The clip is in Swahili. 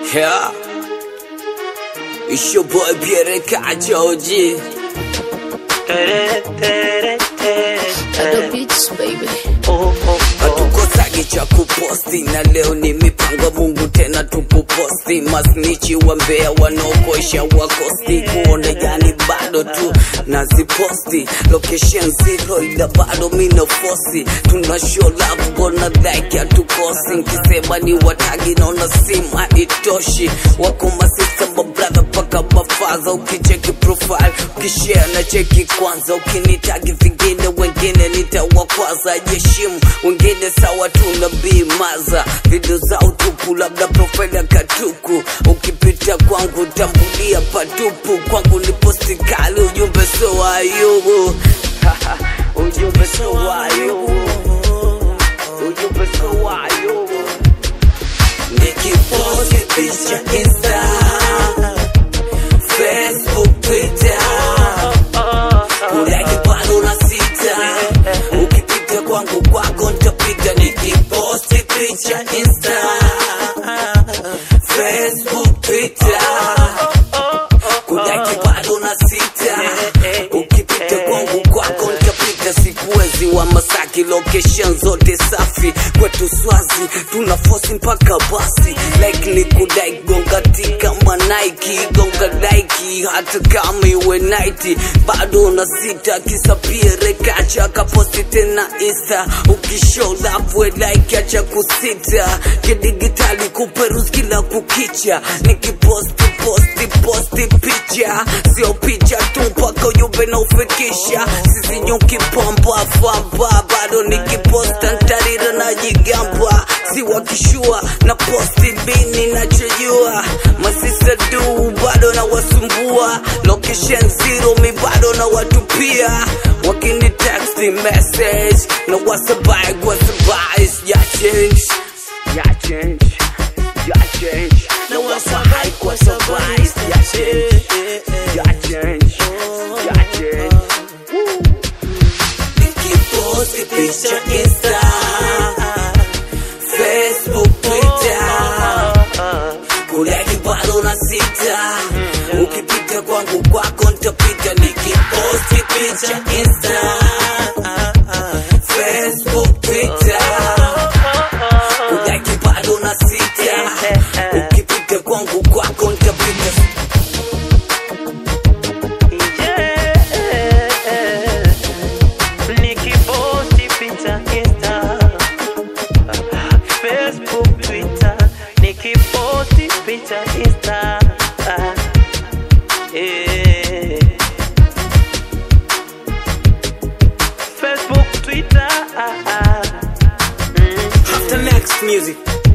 Yeah. It's your boy Pierre Kajoji. The beats, baby. Hatukosagi cha kuposti na leo ni mipango Mungu tena tukuposti. Masnichi wa Mbeya wanaokosha wakosti, kuona yani bado tu naziposti. Location zero ila bado mina fosi, tuna show love gonna like hatukosi. Nkisema ni watagi naona simu haitoshi, wako masista mabrother paka mafaza. Ukicheki profile ukishare na cheki kwanza, ukinitagi vingine wengine nitawakwaza. Jeshimu wengine sawa tuna bimaza video za utupu, labda profile ya katuku. Ukipita kwangu tambulia patupu, kwangu ni posti kali, ujumbe so wayubu ujumbe so wayubu ujumbe so wayubu nikiposti picha Insta, Facebook, Twitter Kulaki bado na sita Ukipita kwangu kwako nitapiga nikiposti picha Insta Facebook, Twitter Kulaki bado na sita Ukipita kwangu kwako nitapiga sikuwezi wa Masaki location zote safi kwetu Swazi tuna fosi mpaka basi like ni kudai gonga tika Nike gonga Nike hata kama iwe night bado na sita kisa pia kacha kaposti tena Insta ukishow love we like acha kusita kidigitali kuperus kila kukicha nikiposti posti posti picha sio picha tu mpaka ujumbe na ufikisha sisi nyuki pamba famba bado nikiposta ntarira na jigamba si wakishua na posti bini nachojua masisa du bado na wasumbua location zero mi bado na watupia wakini text message na wasabai wasabai ya change ya change ya change na wasabai wasabai ya change ya change ya change nikiposti picha Insta, Facebook, Twitter, kulaki bado na sita. Ukipita kwangu kwako nitapita nikiposti picha Insta, Facebook, Twitter, kulaki bado na sita. Ukipita kwangu kwako nitapita Nikiposti picha Insta, Facebook, Twitter, nikiposti picha Insta. Eh. Facebook, Twitter. After next music.